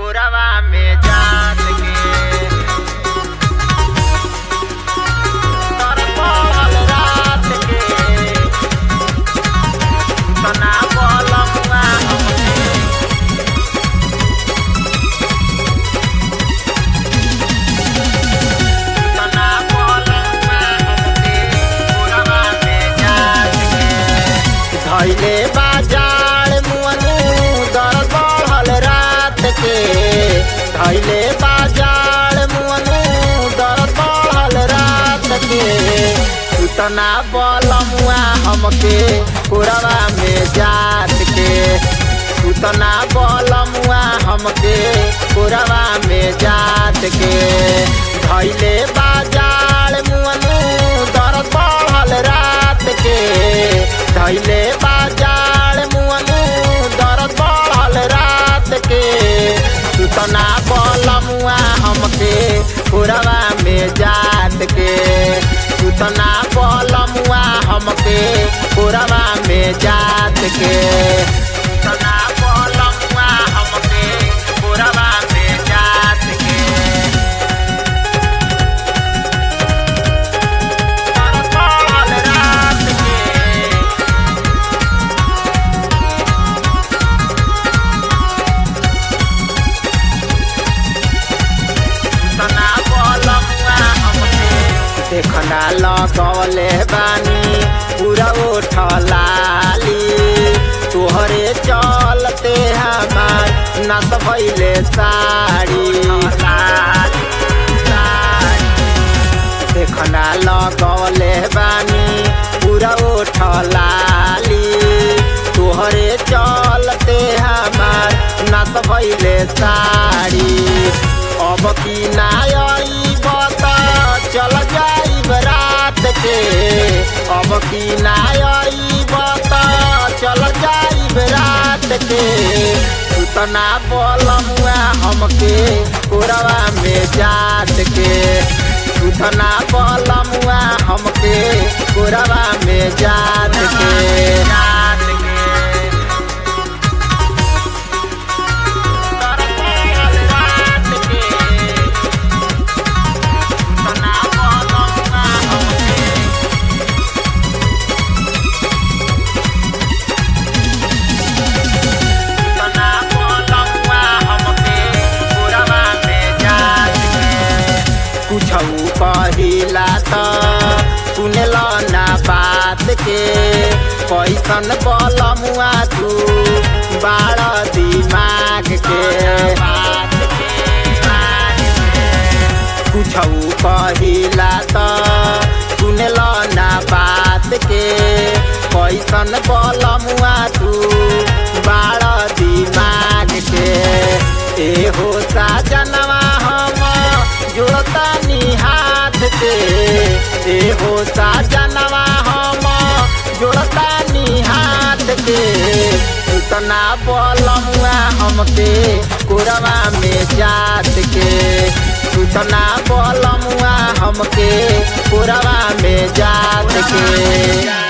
कोरवा में जात के तर पड़ल रात के तना बलमुआ हमके तना बलमुआ हमके कोरवा में जात के धैले बाजार मुअनु दर बढ़ल रात के धैले बाजार मुअनु दर बढ़ल रात के सुतना बलमुआ हमके कोरवा में जात के सुतना बलमुआ हमके कोरवा में जात के धैले बाजार मुअनु दर बढ़ल रात के धैले बाजार मुअनु दर बढ़ल रात के सुतना बलमुआ हमके कोरवा में जात के सुतना बलमुआ हमके कोरवा में जात के सुतना बलमुआ हमके कोरवा में जात के दर बढ़ल रात के तना बलमुआ हमके देखना लगवले बानी पूरा उठलाली तोहरे चलते हमार नस भैले साड़ी देखना लगवले बानी पूरा उठलाली तोहरे चलते हमार नस भैले साड़ी अब की नाई बता चल जाई रात के अब की नाई बता चल जाई रात के सुतना बलमुआ हमके कोरवा में जात के सुतना बलमुआ हमके कोरवा में जात के जात के तर पड़ल रात के तना बलमुआ हमके तना बलमुआ हमके कोरवा में जात के कुछऊ कहिला त सुनल ना बात के कैसन बलमुआ तू बाड़ दिमाग के कुछऊ कहिला त सुनल ना बात के कैसन बलमुआ तू बाड़ दिमाग के ए हो साजनवा हम जुड़तानी हाथ के ए हो साजनवा हम जुड़तानी हाथ के उतना बलमुआ हमके कोरवा में जात के उतना बलमुआ हमके कोरवा में जात के